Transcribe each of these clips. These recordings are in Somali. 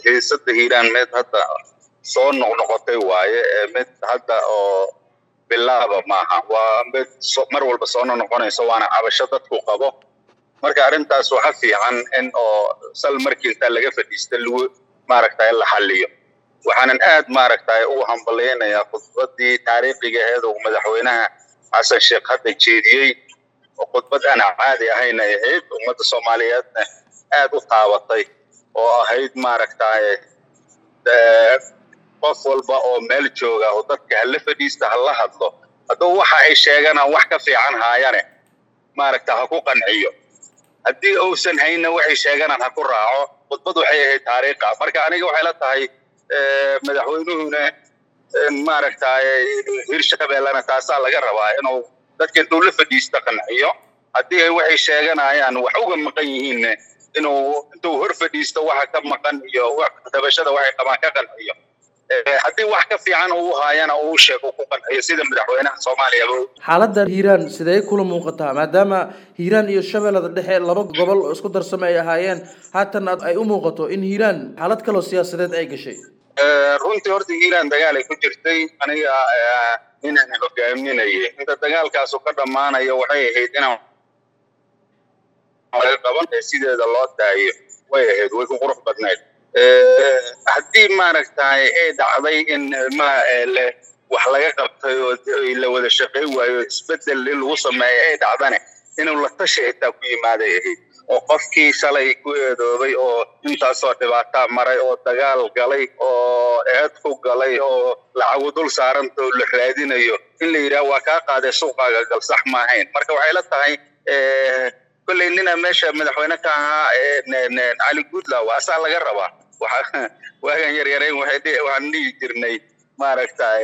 xiisada hiiraan mid hadda soo noqnoqotay waaye mid hadda oo bilaaba maaha waa mid mar walba soo noqnoqonayso waana cabasho dadku qabo marka arrintaas waxa fiican in oo sal markii intaa laga fadhiista lagu maaragtay la xalliyo waxaanan aad maaragtay ugu hambalyaynayaa khudbadii taariikhiga aheed uu madaxweynaha xasan sheekh hadda jeediyey oo khudbad aan caadi ahayn ay ahayd ummadda soomaaliyeedna aad u taabatay oo ahayd maaragtay qof walba oo meel jooga oo dadka hala fadhiista hala hadlo hadduu waxa ay sheeganaan wax ka fiican haayane maaragta ha ku qanciyo haddii uusan hayna waxay sheeganaan ha ku raaco khudbad waxay ahayd taariikha marka aniga waxay la tahay madaxweynuhuna maaragtay hirshabeellena taasaa laga rabaa inuu dadka intuu la fadhiista qanciyo haddii ay waxay sheeganayaan wax uga maqan yihiinne inuu intuu hor fadhiisto waxa ka maqan iyo dabashada waxay qabaan ka qanciyo haddii wax ka fiican uu haayana uu sheego ku qanciyo sida madaxweynaha soomaaliyaba xaaladda hiiraan sidee kula muuqataa maadaama hiiraan iyo shabeellada dhexe laba gobol oo isku darsamay ay ahaayeen haatan ay u muuqato in hiiraan xaalad kaloo siyaasadeed ay gashay runtii horta hiiraan dagaal ay ku jirtay aniga inaan hogaaminayay inta dagaalkaasu ka dhammaanayo waxay ahayd inaan qaban sideeda loo daayo way ahayd way ku qurux badnayd haddii maaragtay ay dhacday in ma wax laga qabtay oo la wada shaqay waayo isbedel in lagu sameeyo ay dhacdane inuu la tashi xitaa ku yimaaday ahayd oo qofkii shalay ku eedoobay oo intaasoo dhibaataa maray oo dagaal galay oo eed ku galay oo lacagu dul saaranta oo la raadinayo in la yidhaah waa kaa qaaday suuqaaga gal sax maahayn marka waxay la tahay kolley nina meesha madaxweyne ka ahaa cali guudlaw asaa laga rabaa waagan yaryarayn waxaan dhihi jirnay maaragtay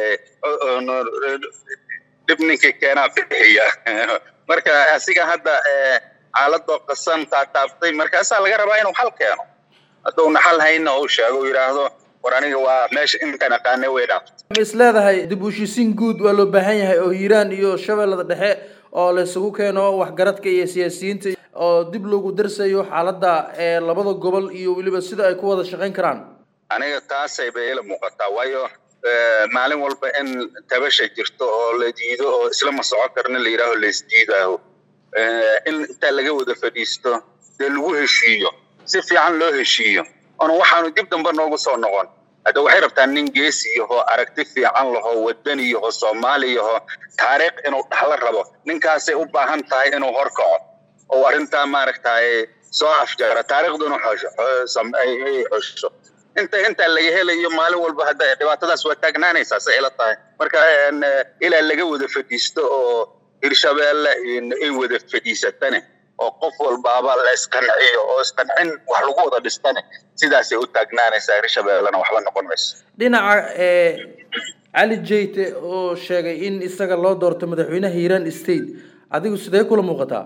dhib ninkii keenaa bixiya marka asiga hadda xaaladoo qasan taataabtay markaasaa laga rabaa inuu xal keeno hadduuna xal hayna uu sheego uu yidhaahdo war aniga waa meesha intaan aqaanay way dhaaftay ma is leedahay dib u heshiisiin guud waa loo baahan yahay oo hiiraan iyo shabeellada dhexe oo laysugu keeno waxgaradka iyo siyaasiyiinta oo dib loogu darsayo xaaladda ee labada gobol iyo weliba sida ay ku wada shaqayn karaan aniga taasay bay ila muuqataa waayo maalin walba in tabasha jirto oo la diido oo isla ma soco karna la yidhaaho la isdiidaaho in intaa laga wada fadhiisto dee lagu heshiiyo si fiican loo heshiiyo oona waxaanu dib dambe noogu soo noqon hadda waxay rabtaa nin geesi yaho aragti fiican laho wadani yaho soomaali yaho taariikh inuu dhaxlo rabo ninkaasay u baahan tahay inuu horkaco oo arrintaa maaragtay soo afjara taariikhduna xosho inta intaa laga helayo maalin walba hadda dhibaatadaas waa taagnaanaysaa say ila tahay marka ilaa laga wada fadhiisto oo hirshabeelle ay wada fadhiisatane oo qof walbaaba la isqanciyo oo isqancin wax lagu wada dhistane sidaasay u taagnaanaysaa hirshabeellena waxba noqon mayso dhinaca cali jeyte oo sheegay in isaga loo doorto madaxweynaha hiiraan state adigu sidee kula muuqataa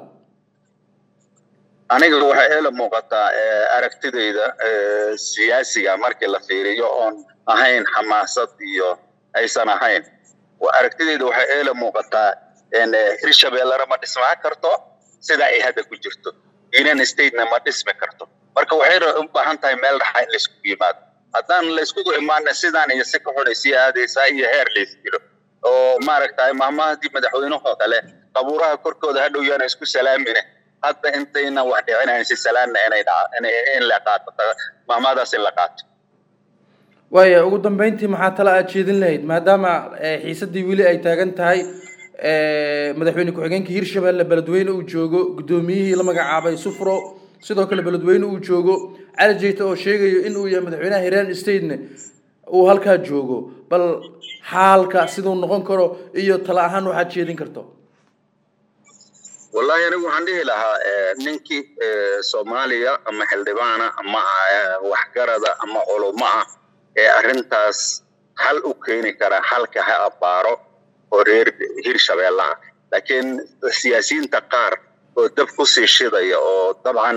aniga waxay ila muuqataa aragtidayda siyaasiga markii la fiiriyo oon ahayn xamaasad iyo aysan ahayn aragtidayda waxay ila muuqataa hirshabeellena ma dhismaa karto sida ay hadda ku jirto union statena ma dhismi karto marka waxay u baahan tahay meel dhaxa in laysku yimaado haddaan layskugu imaana sidaan iyo si ka xunay sii aadaysaa iyo heer lays dilo oo maaragtay maamahadii madaxweynahoo kale qabuuraha korkooda hadhow yaana isku salaamine hadda intayna wax dhicinayn si salaanna inay in la qaato maamadaas in la qaato waaya ugu dambeyntii maxaa tala aad jeedin lahayd maadaama xiisadii weli ay taagan tahay madaxweyne ku-xigeenka hirshabelle beledweyne uu joogo guddoomiyihii la magacaabay sufro sidoo kale beledweyne uu joogo cali jeyte oo sheegayo in uu yahay madaxweynaha hiiraan statene uu halkaa joogo bal xaalka siduu noqon karo iyo tala ahaan waxaad jeedin karto wallahi anigu waxaan dhihi lahaa ninkii soomaaliya ama xildhibaana ama waxgarada ama culumo ah ee arrintaas hal u keeni kara halka ha abbaaro oo reer hirshabeellaha laakiin siyaasiyiinta qaar oo dab ku sii shidaya oo dabcan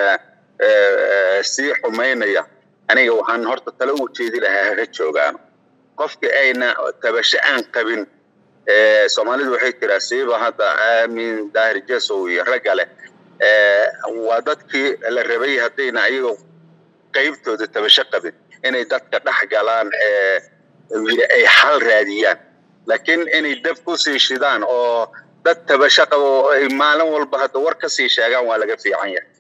sii xumaynaya aniga waxaan horta tale u jeedi lahaa ha joogaano qofkii ayna tabasho aan qabin soomaalidu waxay tiraa siiba hadda aamin daahir jesow iyo ragga leh waa dadkii la rabay haddayna ayagoo qaybtooda tabasho qabin inay dadka dhex galaan ay xal raadiyaan laakiin inay dab ku sii shidaan oo dad tabasho qabo oo ay maalin walba hadda war ka sii sheegaan waa laga fiican yahay